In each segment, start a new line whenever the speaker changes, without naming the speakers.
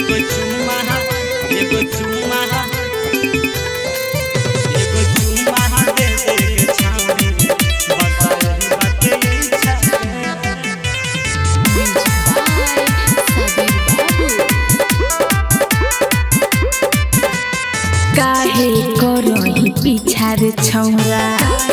एगो चुम्मा एगो चुम्मा एगो चुम्मा दे दे के छावनी बताई बाटे इच्छा
काहे करही पिछार छौरा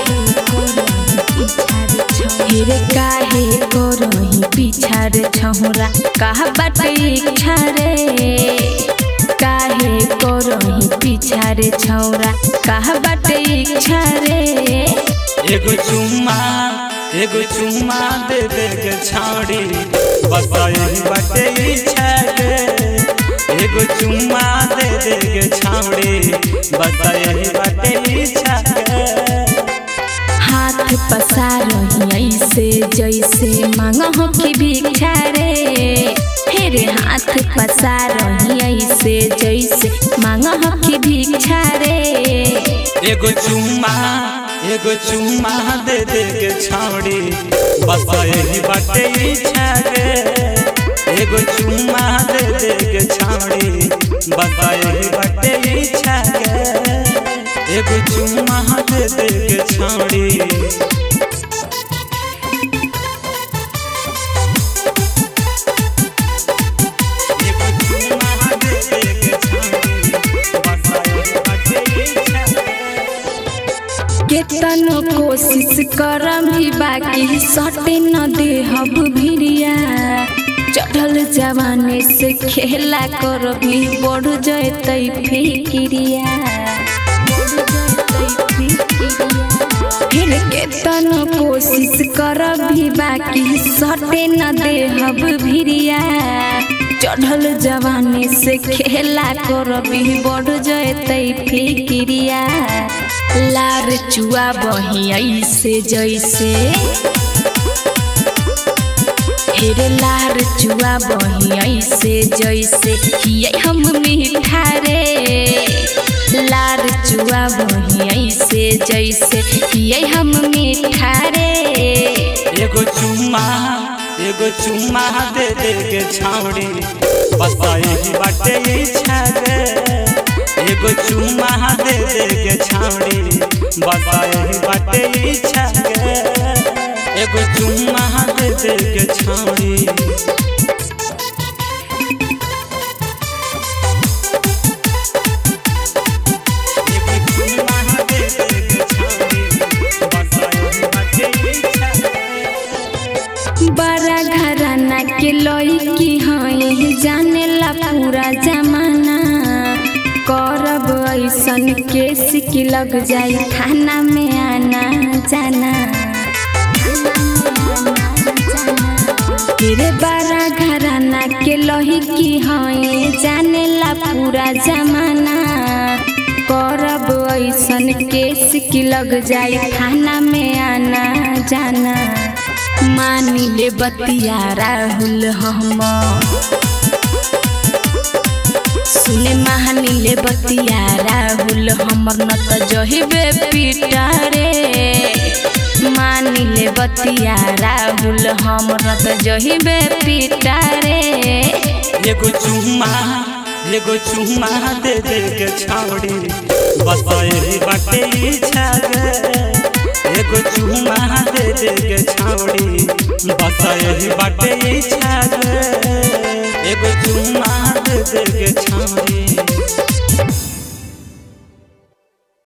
हेरे काहे करही पिछार छौरा कहा बाटे इच्छा रे काहे करही पिछार छौरा कहा बाटे इच्छा रे
एगो चुम्मा एगो चुम्मा दे दे के छावनी बताई बाटे इच्छा गे एगो चुम्मा दे दे के छावनी बताई बाटे इच्छा गे
हाथ पसारही ऐसे जैसे मांगह की भिक्षा रे हेरे हाथ पसारही ऐसे जैसे मांगह की भिक्षा रे
एगो चुम्मा एगो चुम्मा दे दे के छावड़ी बस यही बाटे इच्छा गे एगो चुम्मा दे दे के छावड़ी बस यही बाटे इच्छा गे एगो चुम्मा दे दे के छावड़ी एगो चुम्मा दे दे के छावड़ी बस यही बाटे इच्छा गे
केतनो कोशिश करम भी बाकी सटे न देहब भिरिया चढ़ल जवाने से खेला कर भी बढ़ जैतै फिक्रिया फिर केतनो कोशिश कर भी बाकी सटे न देहब भिरिया चढ़ल जवानी से खेला कर भी बढ़ जैतै फिक्रिया लार चुआ बही ऐसे जैसे हेरे लार चुआ बही ऐसे जैसे हियै हम मीठा रे लार चुआ बही ऐसे जैसे हियै हम मीठा रे
एगो चुम्मा एगो चुम्मा दे दे के छावड़ी बस यही बाटे इच्छा गे एगो चुम्मा दे दे के छावड़ी बस यही बाटे इच्छा गे एगो चुम्मा दे दे के छावड़ी एगो चुम्मा दे दे के छावड़ी बस यही बाटे इच्छा गे
बड़ा घराना के लड़की हई जानेला पूरा जमाना करब ऐसन केस की लग जाई थाना में आना जाना तेरे बड़ा घराना के लड़की हई जानेला पूरा जमाना करब ऐसन केस की लग जाई थाना में आना जाना मानी ले बतिया राहुल हम सुने महानी ले बतिया राहुल हमर न त जहिबे पीटा रे मानी ले बतिया राहुल हमर न त जहिबे पीटा रे
एगो चुम्मा एगो चुम्मा दे दे के छावड़ी बस यही बाटे इच्छा गे एगो चुम्मा दे दे के छावड़ी बस यही बाटे इच्छा गे एगो चुम्मा दे दे के छावड़ी